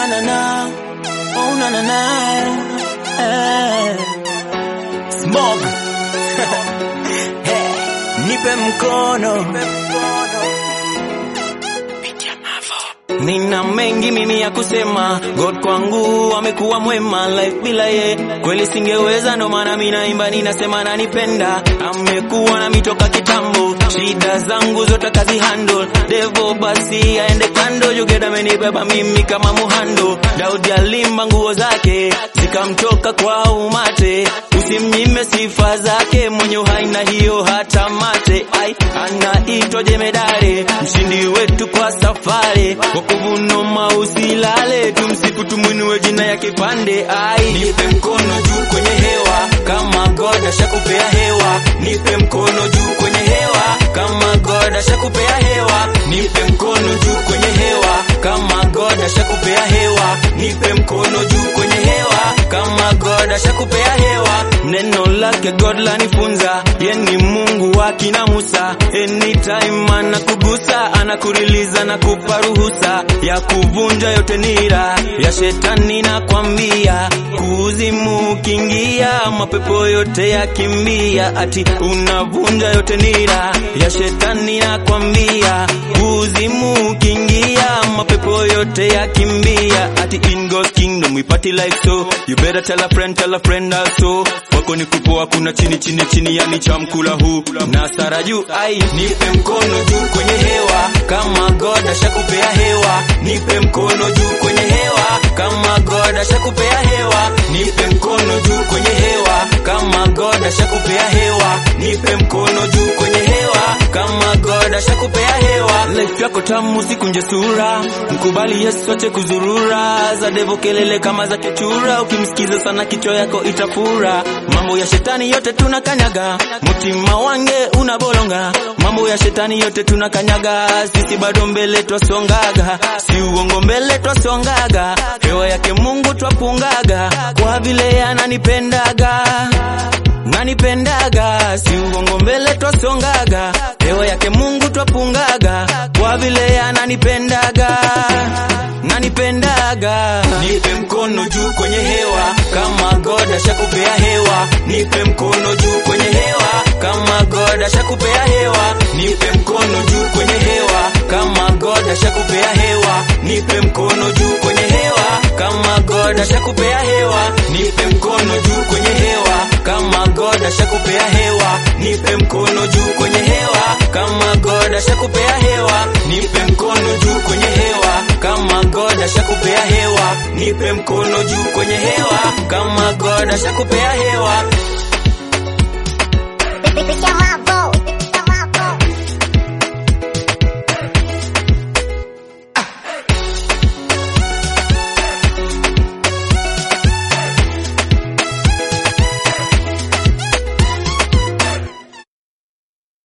na na na, oh na na na, eh. Smog, hey, nipe mkono, Nina mengi mimi ya kusema, God kwangu amekuwa mwema, life bila ye kweli singeweza, ndo maana mimi naimba, ninasema nanipenda, amekuwa nami toka kitambo, shida zangu zote kazi handle, devil basi aende kando, Jugeda amenibeba mimi kama muhando, Daudi alimba nguo zake zikamtoka kwa umate, usimnyime sifa zake, mwenye uhai na hiyo hata mate, ai anaitwa jemedare, mshindi wetu kwa safari wokovu noma, usilale, tumsifu tumwinue jina yake pande. Ai, nipe mkono juu kwenye hewa kama God ashakupea hewa, nipe mkono juu kwenye hewa kama God ashakupea hewa, nipe mkono juu kwenye hewa kama God ashakupea hewa, nipe mkono juu kwenye hewa kama God ashakupea hewa. Neno lake God lanifunza, ye ni Mungu wa kina Musa, anytime anakugusa, anakuriliza na kupa ruhusa ya kuvunja yote nira ya shetani, na kwambia kuzimu ukiingia, mapepo yote yakimbia, ati unavunja yote nira ya shetani, na kwambia kuzimu ukiingia, mapepo yote yakimbia, ati in God's kingdom we party like so, you better tell a friend, tell a friend also, wako ni kupoa, kuna chini chini chini, yani chamkula huu na sara juu, ai nipe mkono juu kwenye hewa kama God ashakupea hewa, nipe mkono juu kwenye hewa kama God ashakupea hewa, nipe mkono juu kwenye hewa kama God ashakupea hewa, nipe mkono juu kwenye hewa kama God ashakupea hewa. Life yako tamu, sikunje sura, mkubali Yesu, ache kuzurura za devo, kelele kama za kichura, ukimsikiza sana kichwa yako itafura. Mambo ya shetani yote tunakanyaga, mutima wange unabolonga, mambo ya shetani yote tunakanyaga, sisi bado mbele twasongaga, si uongo mbele twasongaga, hewa yake Mungu twapungaga, kwa vile ananipendaga nanipendaga, si uongo mbele twasongaga, hewa yake Mungu twapungaga, kwa vile ananipendaga nanipendaga. Nipe mkono juu kwenye hewa kama God ashakupea hewa, nipe mkono juu kwenye hewa kama God ashakupea hewa, nipe mkono juu kwenye hewa kama God ashakupea hewa, nipe mkono juu kwenye hewa kama God ashakupea hewa, nipe mkono juu kwenye hewa kama God ashakupea hewa, nipe mkono juu kwenye hewa kama God ashakupea hewa, nipe mkono juu kwenye hewa kama God ashakupea hewa, nipe mkono juu kwenye hewa kama God ashakupea hewa.